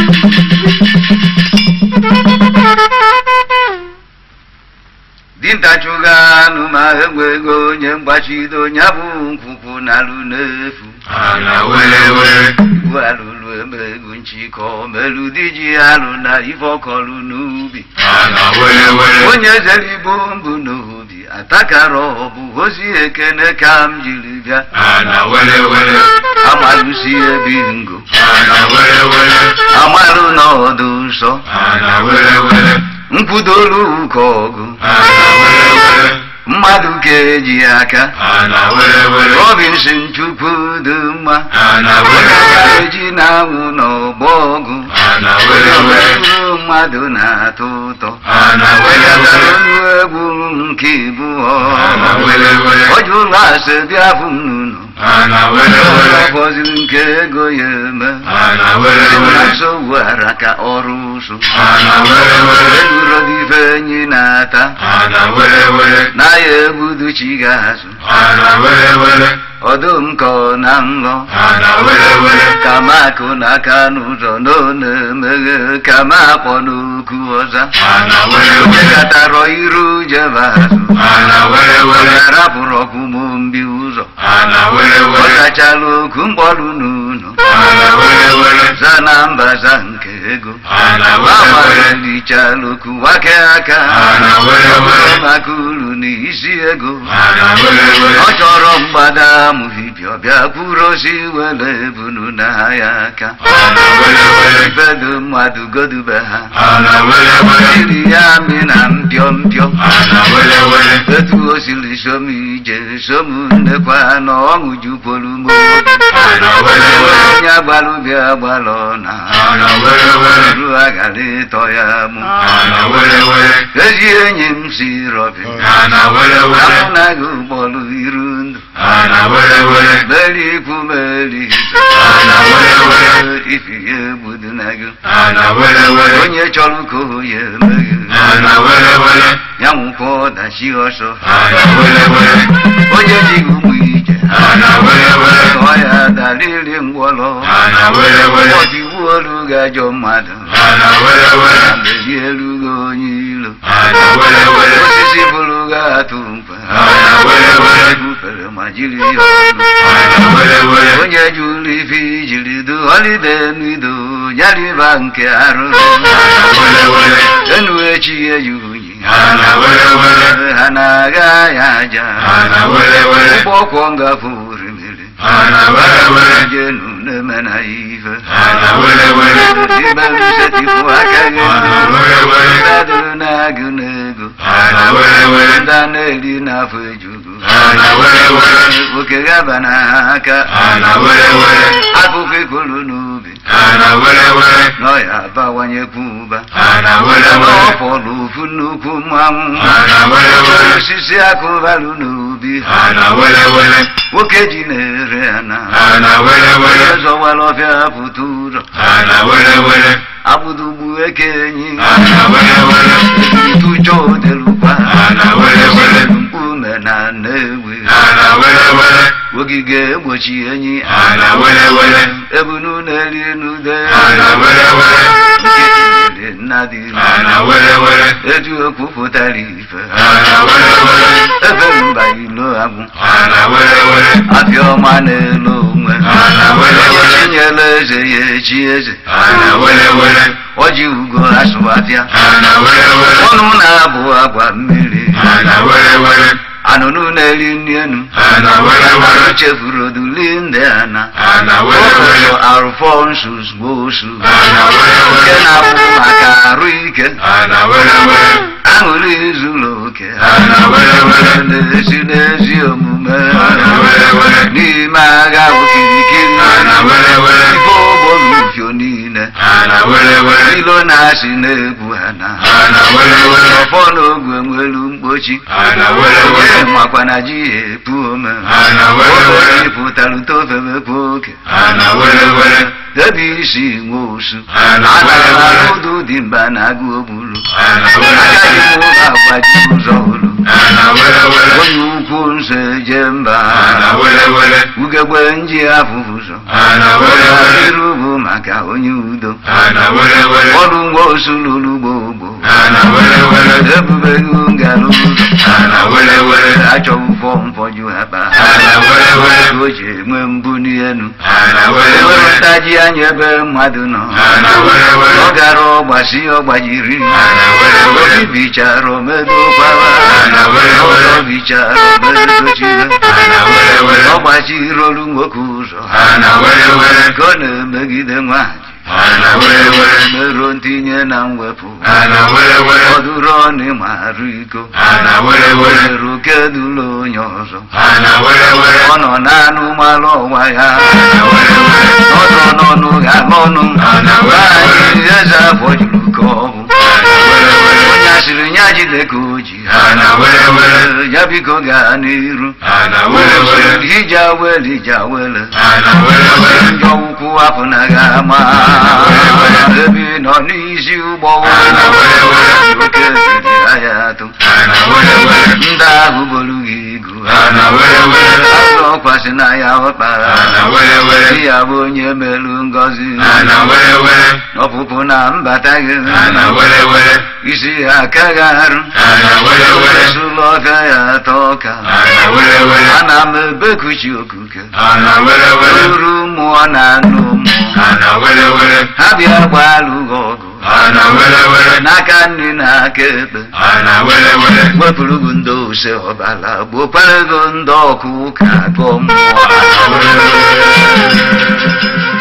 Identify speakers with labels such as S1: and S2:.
S1: dinta chụga anụ ma enwe ego onye mgbachido ya bụ nkwụkwụ na-alụ n'efu
S2: ana were were
S1: ibu alụlụ emego nchịkọ melu di ji alụ na ife ọkọlụ n'ubi
S2: ana were were
S1: onye zere igbo mbụ n'obi atakara ọbụ ozi ekene ka m jiri bịa
S2: ana were were
S1: amalụsi ebi ngo
S2: ana were were
S1: amalụ n'ọdụ nsọ
S2: ana were were
S1: nkwudolu ụka ọgụ
S2: ana were were
S1: mmadụ ka eji aka
S2: ana were were
S1: robinson chukwu dị mma
S2: ana were were
S1: eji na-anwụ n'ọgbọ ọgụ
S2: ana were were
S1: Uru mmadụ na-atọ ụtọ
S2: ana were were
S1: ọnụ egwu nke ịbụọ
S2: ana were were
S1: ọjụ ụlọ asị bịa bụ m n'ụlọ
S2: ana were were
S1: fọziri nke ego ya eme
S2: ana were were
S1: nso wara ka ọrụ ụsụ
S2: ana were were
S1: egurodife enyi na-ata
S2: ana were were
S1: na ya egbudu chi ga-azụ
S2: ana were were
S1: ọdụm ka ọ na nlọ
S2: ana were were
S1: ka m akụ n'aka n'ụzọ na ọ na-emeghe ka m akpọ n'okwu ọza
S2: ana were were
S1: jekatarọ iru jebe azụ
S2: ana were were
S1: rapụrụ ọkụmụ mbi ụzọ
S2: ana were
S1: ọ
S2: were
S1: tachala okwu mkpọrụ n'ụlọ
S2: ana were were
S1: za na mbaza nke ego
S2: ana were were
S1: agbalịchala okwu wake aka
S2: Ana were were.
S1: maka uru na isi ego
S2: ana were were
S1: ọ chọrọ mgbada amụhibia ọbịa kwuru osi were ebunu na ya aka
S2: ana were were
S1: bedo mmadụ godube ha
S2: ana were were
S1: iri ya mi na mpio mpio
S2: ana were were
S1: etu o siri som ije som nnekwa na ọṅụ jukwuru m obi
S2: ana were were
S1: onye agbalụbịa gbalọ na
S2: ana were were
S1: ru agara ịtọ ya mụ
S2: ana were were
S1: ezi enyi m si rọbi
S2: ana were were
S1: amụ na gị ụgbọrụ iru ndụ
S2: ana were were
S1: meri ikwu meri
S2: ana were were
S1: ifi ya egbudu na gị
S2: ana were were
S1: onye chọrọ ka o ya emeghe
S2: ana were were
S1: ya nwụkwa ọdachi ọsọ
S2: ana were were
S1: onye ji gị ụmụ ije
S2: ana were were
S1: ọ ya darịrị ngwọrọ
S2: ana were were
S1: ọdịwu olu ga-ajọ mmadụ
S2: ana were were
S1: meri elu gị onye ilo
S2: ana were were
S1: osisi bụrụ gị atụ mkpa
S2: ana were were
S1: bufere ma jiri ya ọnụ
S2: ana were were
S1: onye ji ụlọ ife ijiri du ọlide n'ido nyariba nke arụ
S2: ana were were
S1: enu echi eyi unyi
S2: ana were were
S1: ha na-agha ya aja
S2: ana were were
S1: ụgbọ ọkwọ ngafe orimiri
S2: ana were were
S1: jenu na-eme na ya ife
S2: ana were were
S1: imerụsetipụ aka gị
S2: ana were were
S1: mmadụ na-agụ n'ego
S2: ana were were
S1: ndị a na-eri n'afọ ejugu
S2: ana were were
S1: oke gaba n'aka
S2: ana were were
S1: akụkọ ikolu n'ubi
S2: ana were were
S1: n'ọya abawanyekwu ụba
S2: ana were were
S1: ọfọlụ ofu nnukwu mmanwụ
S2: ana were were
S1: osisi akụbalụ n'ubi
S2: ana were were
S1: nwoke ji na-ere ana
S2: ana were were
S1: zọwara ọfịa pụta ụzọ
S2: ana were were
S1: agbụdugbu eke enyi
S2: ana were were
S1: tụjọ odelukwa
S2: ana were were
S1: mkpume na nnewi
S2: ana were were
S1: ogige egbochi enyi
S2: ana were were
S1: ebunu na-eri n'ude
S2: ana were were
S1: nkịtị nna dị
S2: ana were were
S1: etu okwu pụtara ife
S2: ana were were
S1: ebe mba ilo agwụ
S2: ana were were
S1: apịa ọma na-elo onwe
S2: Ana were were.
S1: chinyela eze ya echi eze
S2: ana were were
S1: ọji ugo asụ apịa
S2: ana were were
S1: ọnụ na-abụ agwa mmiri
S2: ana were were
S1: anụnụ na-eri nri enu
S2: ana were were
S1: chefuru oduli ndị ana
S2: ana were were
S1: arụfọnsus gbosu
S2: ana were
S1: nke
S2: were
S1: na-abụ maka arụ ike
S2: ana were were
S1: aṅụrị zuru oke
S2: ana were were
S1: na-esi n'ezi omume
S2: Ana were were.
S1: n'ime agha okirikiri
S2: ana were were
S1: ife ogbomufio niile
S2: ana were were
S1: ilo na-asị na-egwu ha na
S2: ana were were
S1: ọfọ n'ogwe nwelu mkpochi
S2: ana were were
S1: makwa na ji ya epu ome
S2: Ana were were.
S1: pụtara utofemekwa oke
S2: ana were were
S1: debe isi nwe osu
S2: Ana were were.
S1: anụrụ ụdụ dị mba na-agụ ogbulu
S2: ana were
S1: agaghị
S2: were
S1: m ụlọ agbaji ụzọ ụlụ
S2: ana were were
S1: onye ukwu nso eje mba
S2: ana were were
S1: ugegbe nji afụ ụzọ
S2: ana were were
S1: iru bụ maka maka onye udo
S2: ana were were
S1: ọrụ nwa osululu gbogbo
S2: ana were were
S1: ebubeghị ngara ụzọ
S2: ana were were
S1: achọghị ụfọ mfọju akpa
S2: ana were were
S1: o ji enwe mbuli elu
S2: ana were were
S1: ewepụtaji anya ebe mmadụ nọ
S2: ana were were
S1: ọ gara ọgbasi ọgbajiri
S2: ana were were
S1: obi bichara omedokwara
S2: Ana were were.
S1: ọ bichara omedochire
S2: ana were were
S1: ọ gbachiri olu nwoke ụzọ
S2: ana were were
S1: ka ọ na-emegide nwaanyị
S2: ana were were
S1: meruo ntinye na mwepụ
S2: ana were were
S1: ọdụrụ ọnụ marụ iko
S2: ana were were
S1: merụ kedụlụ onye ọzọ
S2: ana were were
S1: ọ nọ n'anụ malụ ọnwa ya
S2: ana were were
S1: ọnụ n'ọnụ ga-ama ọnụ
S2: Ana were were.
S1: nwaanyị eze afọ juru ka ọ bụ
S2: ana were were
S1: onye asịrị ya jide ka o ji
S2: ana were were
S1: ya biko gaa n'iru
S2: ana were were
S1: ije awele ije awele
S2: ana were were
S1: njọ ụkwụ apụ na ga ama
S2: were were.
S1: ebe ị nọ n'isi ụgbọ
S2: Ana were were.
S1: oke ebiri ya atụ
S2: ana were were
S1: ndị ahụ bolu gị igu
S2: ana were were
S1: azụ ọkwasị na ya ọkpara
S2: ana were were
S1: di ya bụ onye melu ngọzi
S2: ana were were
S1: ọpụpụ na mbata gị
S2: ana were were
S1: isi ya akaghị arụ
S2: ana were were
S1: esula ọka ya atọ ọka
S2: ana were were
S1: ana m ebekuchi okuke
S2: ana were were
S1: uru mmụọ na anụ mmụọ
S2: ana were were
S1: ha bịa gbalụ gị ọgụ
S2: ana were were
S1: n'aka nri na aka ekpe
S2: ana were were
S1: wepụrụ gị ndị ose ọbala gbokwara gị ndị ọkụ ụka gụọ mmụọ
S2: ana were were